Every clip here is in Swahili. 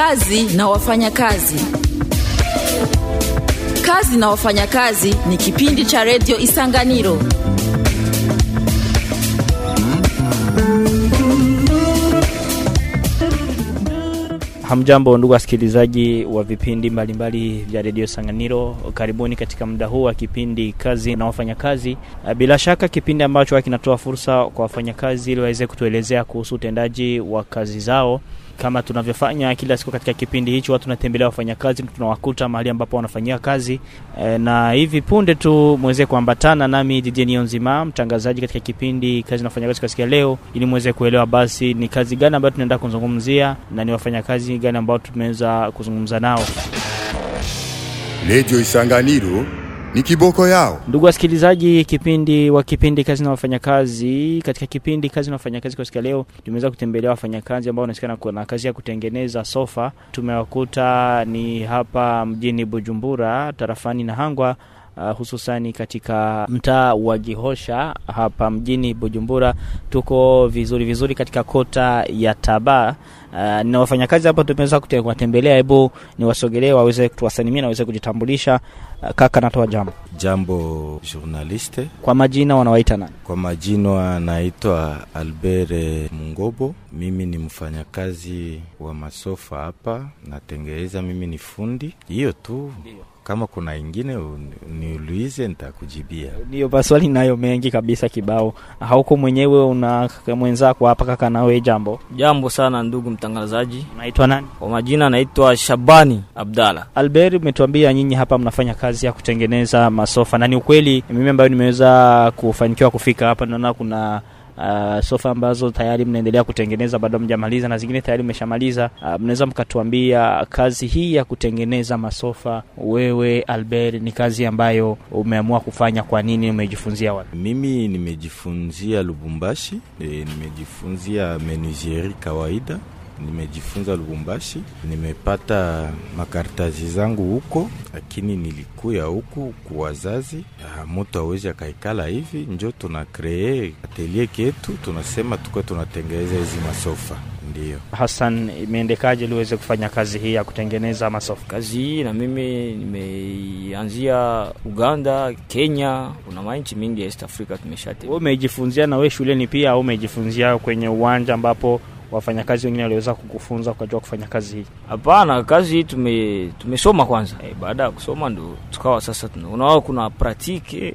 Kazi na wafanyakazi. Kazi na wafanyakazi ni kipindi cha redio Isanganiro. Hamjambo ndugu wasikilizaji wa vipindi mbalimbali vya redio Sanganiro, karibuni katika muda huu wa kipindi kazi na wafanyakazi. Bila shaka kipindi ambacho kinatoa fursa kwa wafanyakazi ili waweze kutuelezea kuhusu utendaji wa kazi zao kama tunavyofanya kila siku katika kipindi hicho, watu tunatembelea wafanyakazi, tunawakuta mahali ambapo wanafanyia kazi e, na hivi punde tu mweze kuambatana nami DJ Nionzima, mtangazaji katika kipindi kazi na wafanyakazi kwa siku ya leo, ili mweze kuelewa basi ni kazi gani ambayo tunaenda kuzungumzia na ni wafanyakazi gani ambao tumeweza kuzungumza nao. Redio Isanganiro ni kiboko yao. Ndugu wasikilizaji, kipindi wa kipindi kazi na wafanyakazi, katika kipindi kazi na wafanyakazi kwa siku ya leo tumeweza kutembelea wafanyakazi ambao wanasikana na kazi ya kutengeneza sofa. Tumewakuta ni hapa mjini Bujumbura, tarafani Nahangwa. Uh, hususani katika mtaa wa Gihosha hapa mjini Bujumbura. Tuko vizuri vizuri katika kota ya Taba. Uh, na wafanyakazi hapa tumeweza kuwatembelea, hebu niwasogelee waweze kutuwasalimia na waweze kujitambulisha. Uh, kaka, natoa jambo. Jambo journaliste. Kwa majina wanawaita nani? Kwa majina naitwa Albert Mungobo. Mimi ni mfanyakazi wa masofa hapa, natengeneza. Mimi ni fundi, hiyo tu. Kama kuna ingine niulize, nitakujibia. Ndio, maswali nayo mengi kabisa kibao. Hauko mwenyewe, una mwenzako hapa. Kaka nawe jambo. Jambo sana ndugu mtangazaji. Naitwa nani? Kwa majina naitwa Shabani Abdalla. Albert, umetuambia nyinyi hapa mnafanya kazi ya kutengeneza masofa, na ni ukweli mimi ambayo nimeweza kufanikiwa kufika hapa, naona kuna Uh, sofa ambazo tayari mnaendelea kutengeneza, bado mjamaliza, na zingine tayari mmeshamaliza. Uh, mnaweza mkatuambia kazi hii ya kutengeneza masofa, wewe Albert, ni kazi ambayo umeamua kufanya kwa nini? Umejifunzia wapi? Mimi nimejifunzia Lubumbashi. E, nimejifunzia menuisieri kawaida nimejifunza Lubumbashi, nimepata makartazi zangu huko, lakini nilikuya huku kuwazazi, mutu awezi akaikala hivi, njo tuna kree atelier ketu, tunasema tukuwa tunatengeneza hizi masofa. Ndiyo Hassan, imeendekaje ili uweze kufanya kazi hii ya kutengeneza masofa? Kazi hii na mimi nimeianzia Uganda, Kenya, kuna manchi mingi ya East Africa tumeshatembea. Wewe umejifunzia na wewe shuleni pia au umejifunzia kwenye uwanja ambapo wafanyakazi wengine waliweza kukufunza ukajua kufanya kazi hii? Hapana, kazi hii tume tumesoma kwanza. E, baada ya kusoma ndo tukawa sasa unaona kuna pratike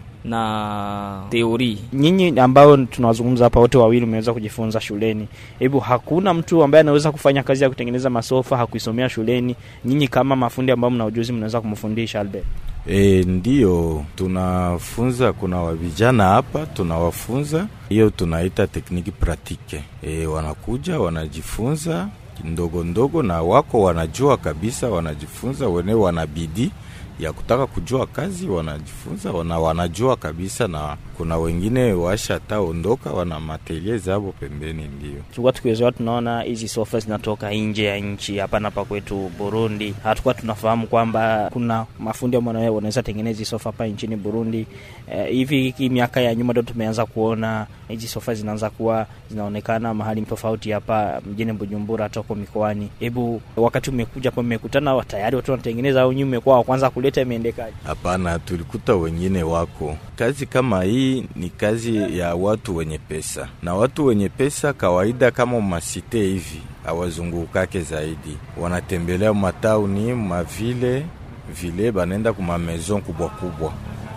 na teori. Nyinyi ambao tunawazungumza hapa wote wawili mmeweza kujifunza shuleni, hebu hakuna mtu ambaye anaweza kufanya kazi ya kutengeneza masofa hakuisomea shuleni? Nyinyi kama mafundi ambao mna ujuzi mnaweza kumfundisha Albert? E, ndiyo tunafunza. Kuna wavijana hapa tunawafunza, hiyo tunaita tekniki pratike. E, wanakuja wanajifunza ndogo ndogo, na wako wanajua kabisa, wanajifunza wenyewe, wanabidi ya kutaka kujua kazi wanajifunza wana, wanajua kabisa, na kuna wengine washa taondoka wana matelie zabo pembeni. Ndio tulikuwa tukiwezewa, tunaona hizi sofa zinatoka nje ya nchi, hapana hapa kwetu Burundi. Hatukuwa tunafahamu kwamba kuna mafundi ambao wanaweza tengeneza hizi sofa hapa nchini Burundi. Eh, hivi hii miaka ya nyuma ndo tumeanza kuona hizi sofa zinaanza kuwa zinaonekana mahali tofauti hapa mjini Bujumbura, hata huko mikoani. Hebu wakati umekuja hapa, mmekutana tayari watu wanatengeneza au nyinyi mmekuwa wa kwanza kuleta, imeendekaje? Hapana, tulikuta wengine wako kazi kama hii. Ni kazi ya watu wenye pesa, na watu wenye pesa kawaida, kama masite hivi awazungukake zaidi, wanatembelea matauni mavile vile, banaenda kuma maison kubwa kubwa.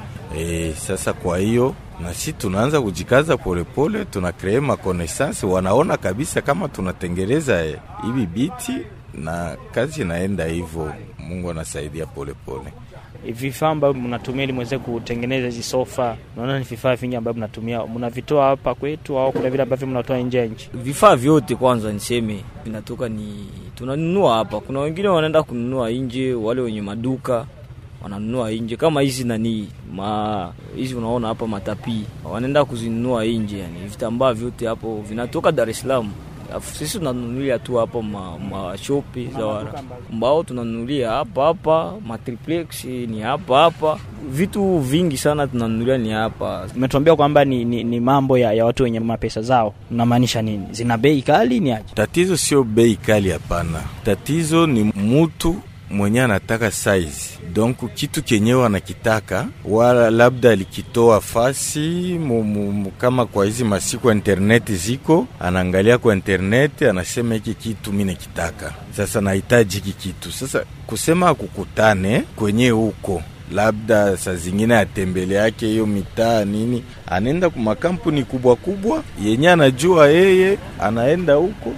E, sasa kwa hiyo na si tunaanza kujikaza polepole, tuna kree makonesansi, wanaona kabisa kama tunatengereza hivi biti na kazi inaenda hivyo. Mungu anasaidia polepole. Vifaa ambavyo mnatumia ili mweze kutengeneza hizi sofa, naona ni vifaa vingi ambavyo mnatumia, mnavitoa hapa kwetu au kuna vile ambavyo mnatoa nje ya nchi? Vifaa vyote kwanza niseme vinatoka ni tunanunua hapa. Kuna wengine wanaenda kununua nje, wale wenye maduka wananunua nje kama hizi nani ma hizi unaona hapa matapi wanaenda kuzinunua nje, yani vitambaa vyote hapo vinatoka Dar es Salaam. Afu sisi tunanunulia tu hapa ma, ma shopi za wara mbao tunanunulia hapa hapa, matriplex ni hapa hapa, vitu vingi sana tunanunulia ni hapa. Umetuambia kwamba ni, ni, ni mambo ya, ya watu wenye mapesa zao, unamaanisha nini? Zina bei kali ni aje? Tatizo sio bei kali, hapana. Tatizo ni mutu mwenye anataka size donc kitu kenyewe anakitaka, wala labda alikitoa fasi mu, mu, mu, kama kwa hizi masiku ya internet ziko, anaangalia kwa internet, anasema hiki kitu mimi nakitaka, sasa nahitaji hiki kitu. Sasa kusema akukutane kwenye huko labda saa zingine atembele yake hiyo mitaa nini, anaenda kwa makampuni kubwa kubwa yenye anajua yeye, anaenda huko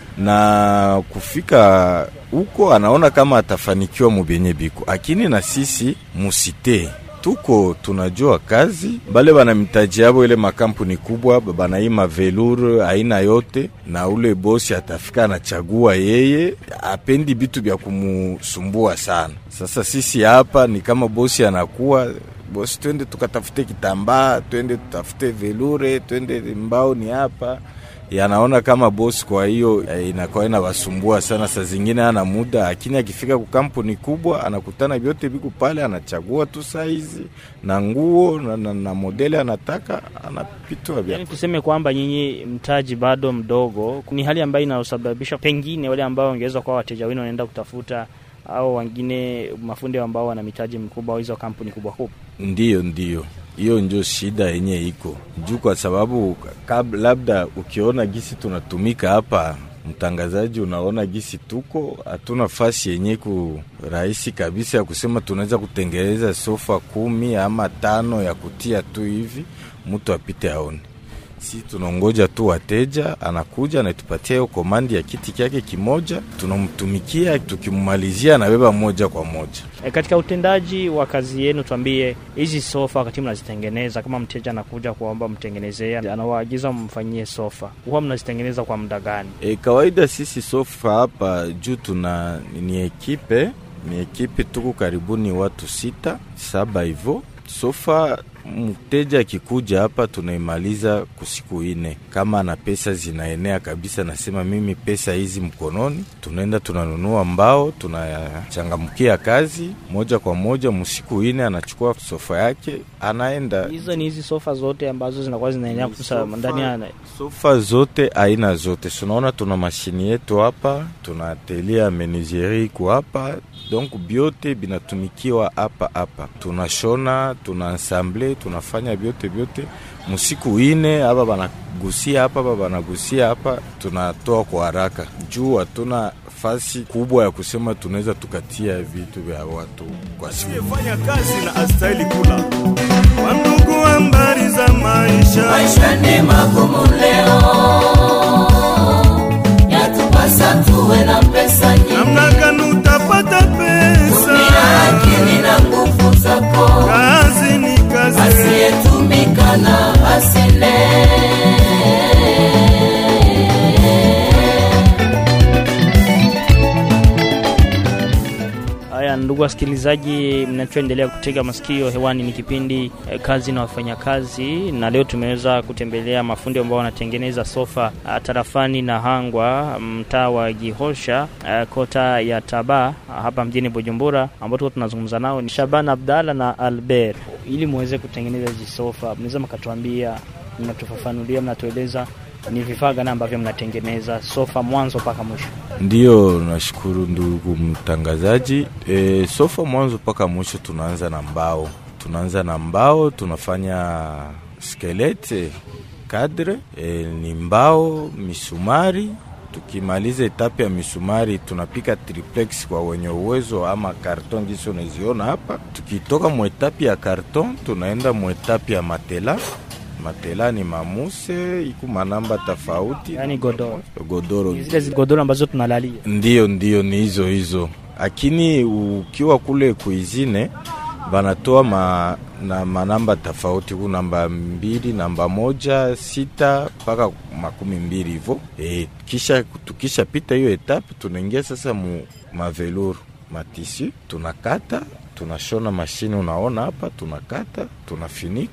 na kufika huko anaona kama atafanikiwa mubenye biko, lakini na sisi musite tuko tunajua kazi bale bana mitaji yabo ile makampuni kubwa banaima velur aina yote, na ule bosi atafika anachagua yeye, apendi bitu vya kumusumbua sana. Sasa sisi hapa ni kama bosi anakuwa bosi, twende tukatafute kitambaa, twende tutafute velure, twende mbao ni hapa yanaona kama bosi. Kwa hiyo inakuwa inawasumbua sana, saa zingine ana muda, lakini akifika ku kampuni kubwa anakutana vyote viku pale, anachagua tu saizi na nguo na, na, na modeli anataka, anapitwa vya Yani tuseme kwamba nyinyi mtaji bado mdogo, ni hali ambayo inayosababisha pengine wale ambao wangeweza kuwa wateja wenu wanaenda kutafuta au wengine mafundi ambao wana mitaji mkubwa au hizo kampuni kubwa kubwa. Ndiyo, ndiyo, hiyo ndio shida yenye iko juu, kwa sababu kab, labda ukiona gisi tunatumika hapa, mtangazaji, unaona gisi tuko hatuna fasi yenye ku rahisi kabisa ya kusema tunaweza kutengeneza sofa kumi ama tano ya kutia tu hivi mtu apite aone si tunongoja tu wateja, anakuja anatupatia hiyo komandi ya kiti kyake kimoja, tunamtumikia, tukimumalizia anabeba moja kwa moja. E, katika utendaji wa kazi yenu, tuambie hizi sofa, wakati mnazitengeneza, kama mteja anakuja kuomba mtengenezee, anawaagiza mfanyie sofa, huwa mnazitengeneza kwa muda gani? E, kawaida sisi sofa hapa juu tuna ni ekipe, ni ekipe, tuko karibuni watu sita saba hivyo sofa mteja akikuja hapa tunaimaliza kusiku ine. Kama na pesa zinaenea kabisa, nasema mimi pesa hizi mkononi, tunaenda tunanunua mbao, tunachangamkia kazi moja kwa moja. Msiku ine anachukua sofa yake anaenda. Hizo ni hizi sofa zote ambazo zinakuwa zinaenea kusa ndani ya sofa zote aina zote, tunaona tuna mashini yetu hapa, tuna atelier ya menuiserie iko hapa, donc byote binatumikiwa hapa hapa, tunashona tuna ensemble tunafanya vyote vyote musiku ine hapa banagusia hapa hapa banagusia hapa, tunatoa kwa haraka juu hatuna fasi kubwa ya kusema tunaweza tukatia vitu vya watu kwa siku. Fanya kazi na astahili kula. Wandugu, habari za maisha, maisha ni magumu leo, yatupasa tuwe na pesa nyingi, namna gani utapata pesa? tumia akili na nguvu zako, Kazi ni kazi, asiyetumika na asile. Haya, ndugu wasikilizaji, mnachoendelea kutega masikio hewani ni kipindi eh, kazi na wafanyakazi, na leo tumeweza kutembelea mafundi ambao wanatengeneza sofa ah, tarafani na Hangwa, mtaa wa Gihosha, eh, kota ya Taba ah, hapa mjini Bujumbura, ambao tuko tunazungumza nao ni Shaban Abdalla na Albert. Ili muweze kutengeneza hizi sofa, mnaweza mkatuambia, mnatufafanulia, mnatueleza ni vifaa gani ambavyo mnatengeneza sofa mwanzo mpaka mwisho? Ndiyo, nashukuru ndugu mtangazaji. E, sofa mwanzo mpaka mwisho tunaanza na mbao, tunaanza na mbao, tunafanya skelete kadre, e, ni mbao, misumari. Tukimaliza etape ya misumari, tunapika triplex kwa wenye uwezo, ama karton gisi unaziona hapa. Tukitoka mwetapi ya karton, tunaenda mwetapi ya matela matela ni mamuse iku manamba tofauti, Yaani godoro, godoro zile zi- godoro ambazo tunalalia Ndiyo, ndiyo, ni hizo hizo, lakini ukiwa kule kuizine banatoa ma, na manamba tofauti, ku namba mbili, namba moja, sita mpaka makumi mbili hivyo. E, kisha tukisha pita hiyo etape, tunaingia sasa mu maveluru matisi, tunakata tunashona mashini, unaona hapa, tunakata tunafinika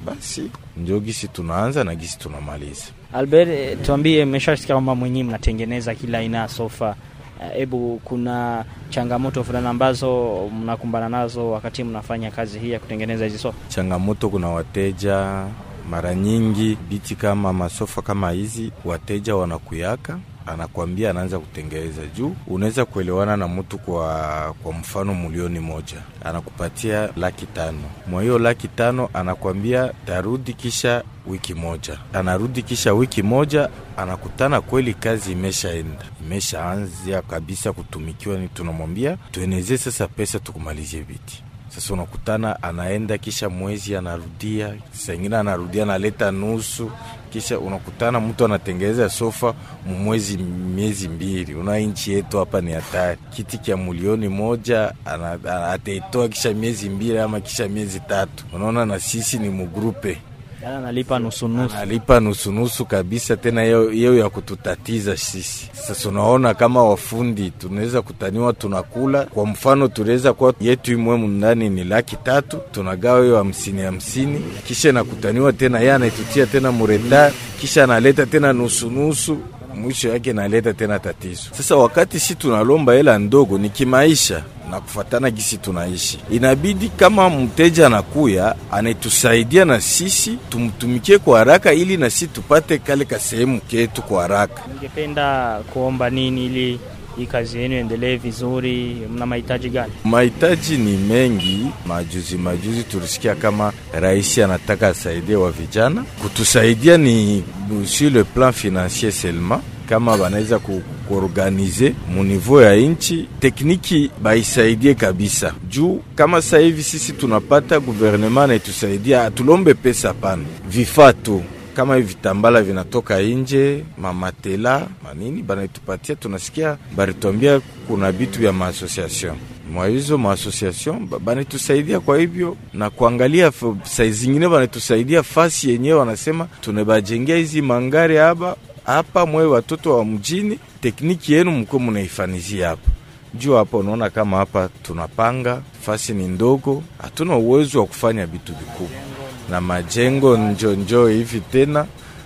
basi njo gisi tunaanza na gisi tunamaliza. Albert, eh, tuambie, mmeshasikia kwamba mwenyewe mnatengeneza kila aina ya sofa. Hebu kuna changamoto fulani ambazo mnakumbana nazo wakati mnafanya kazi hii ya kutengeneza hizi sofa? Changamoto, kuna wateja mara nyingi biti kama masofa kama hizi, wateja wanakuyaka anakwambia anaanza kutengeneza juu, unaweza kuelewana na mtu kwa kwa mfano milioni moja anakupatia laki tano. Mwa hiyo laki tano anakwambia tarudi kisha wiki moja, anarudi kisha wiki moja, anakutana kweli kazi imeshaenda imeshaanzia kabisa kutumikiwa, ni tunamwambia tuenezee sasa pesa tukumalizie biti sasa unakutana anaenda kisha mwezi anarudia, saa ingine anarudia analeta nusu, kisha unakutana mtu anatengeneza sofa mwezi miezi mbili. Una nchi yetu hapa ni hatari, kiti kya milioni moja ataitoa kisha miezi mbili ama kisha miezi tatu. Unaona, na sisi ni mugrupe Yaani analipa nusu nusu. analipa nusunusu kabisa, tena yeo ya kututatiza sisi. Sasa unaona kama wafundi tunaweza kutaniwa, tunakula kwa mfano, tunaweza kuwa yetu imwe ndani ni laki tatu, tunagawa hiyo hamsini hamsini, kisha nakutaniwa tena, yeye anaitutia tena mureta, kisha analeta tena nusunusu mwisho yake naleta tena tatizo. Sasa wakati si tunalomba hela ndogo, ni kimaisha na kufatana gisi tunaishi, inabidi kama mteja anakuya anatusaidia na sisi tumtumikie kwa haraka, ili na sisi tupate kale ka sehemu ketu kwa haraka. Ningependa kuomba nini ili hii kazi yenu endelee vizuri? Mna mahitaji gani? Mahitaji ni mengi. Majuzi majuzi tulisikia kama rais anataka asaidie wa vijana, kutusaidia ni sur le plan financier seulement kama banaweza kuorganize munivou ya nchi tekniki baisaidie kabisa, juu kama sasa hivi sisi tunapata guvernema naitusaidia, atulombe pesa pana, vifaa tu kama hivi vitambala vinatoka nje, mamatela manini banaitupatia, tunasikia baritwambia kuna bitu vya maasociation mwa hizo maasociation banatusaidia kwa hivyo, na kuangalia sai zingine banatusaidia fasi yenyewe, wanasema tunabajengea hizi mangari hapa hapa mwe watoto wa mjini, tekniki yenu mko munaifanizia hapa juu hapa. Unaona kama hapa tunapanga fasi ni ndogo, hatuna uwezo wa kufanya vitu vikubwa na majengo njonjo hivi tena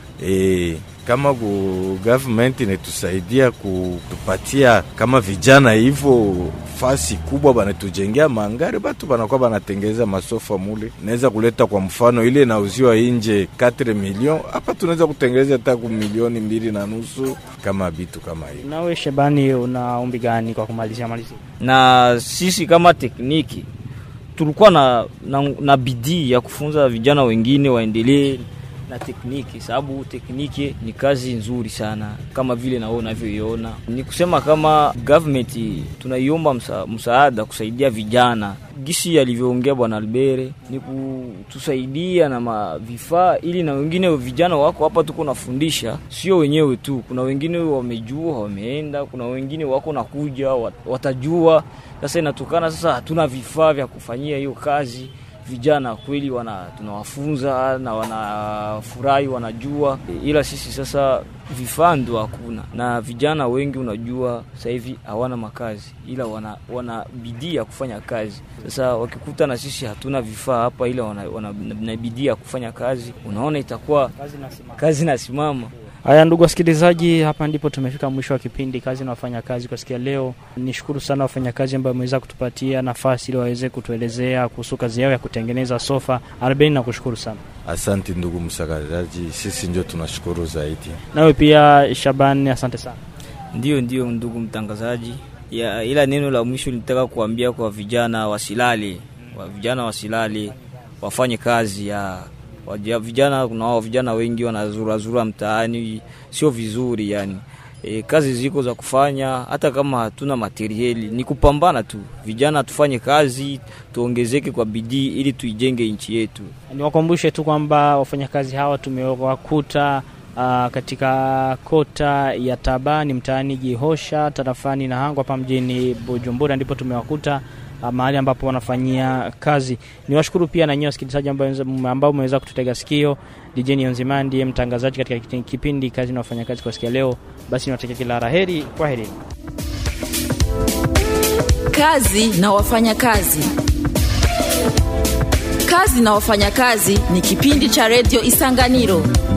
e, kama ku government inatusaidia kutupatia kama vijana hivyo fasi kubwa, banatujengea mangari, batu banakuwa banatengeza masofa mule. Naweza kuleta kwa mfano ile nauziwa inje 4 milioni, hapa tunaweza kutengeneza hata ku milioni mbili na nusu kama bitu kama hiyo. Nawe Shabani, una ombi gani kwa kumalizia malizia? na sisi kama tekniki tulikuwa na, na, na bidii ya kufunza vijana wengine waendelee na tekniki, sababu tekniki ni kazi nzuri sana, kama vile na wewe unavyoiona. Ni kusema kama government tunaiomba msa, msaada kusaidia vijana, gisi alivyoongea bwana Albere, ni kutusaidia na mavifaa ili na wengine vijana wako hapa, tuko nafundisha, sio wenyewe tu, kuna wengine wamejua wameenda, kuna wengine wako nakuja watajua. Sasa inatokana sasa, hatuna vifaa vya kufanyia hiyo kazi vijana kweli wana tunawafunza na wanafurahi, wanajua, ila sisi sasa vifaa ndo hakuna, na vijana wengi unajua sasa hivi hawana makazi, ila wana, wana bidii ya kufanya kazi. Sasa wakikuta na sisi hatuna vifaa hapa, ila wana, wana na bidii ya kufanya kazi, unaona itakuwa kazi nasimama. Haya, ndugu wasikilizaji, hapa ndipo tumefika mwisho wa kipindi kazi na wafanyakazi kwa siku ya leo. Nishukuru sana wafanyakazi ambao wameweza kutupatia nafasi ili waweze kutuelezea kuhusu kazi yao ya kutengeneza sofa. Arbeni, nakushukuru sana. Asante ndugu msakalaji, sisi ndio tunashukuru zaidi. Nawe pia Shaban, asante sana. Ndio, ndio ndugu mtangazaji ya, ila neno la mwisho nitaka kuambia kwa vijana wasilale, wa vijana wasilale, wafanye kazi ya Wajia, vijana kuna vijana wengi wanazurazura mtaani, sio vizuri yani. E, kazi ziko za kufanya, hata kama hatuna materieli, ni kupambana tu. Vijana tufanye kazi, tuongezeke kwa bidii ili tuijenge nchi yetu. Niwakumbushe tu kwamba wafanyakazi hawa tumewakuta uh, katika kota ya Tabani mtaani Jihosha tarafani Nahangwa hapa mjini Bujumbura, ndipo tumewakuta mahali ambapo wanafanyia kazi. Niwashukuru pia na nyinyi wasikilizaji ambao mmeweza kututega sikio. DJ Nzima ndiye mtangazaji katika kipindi kazi na wafanyakazi kwa siku ya leo. Basi niwatakia kila la heri, kwa heri. Kazi na wafanyakazi. kazi na wafanyakazi ni kipindi cha redio Isanganiro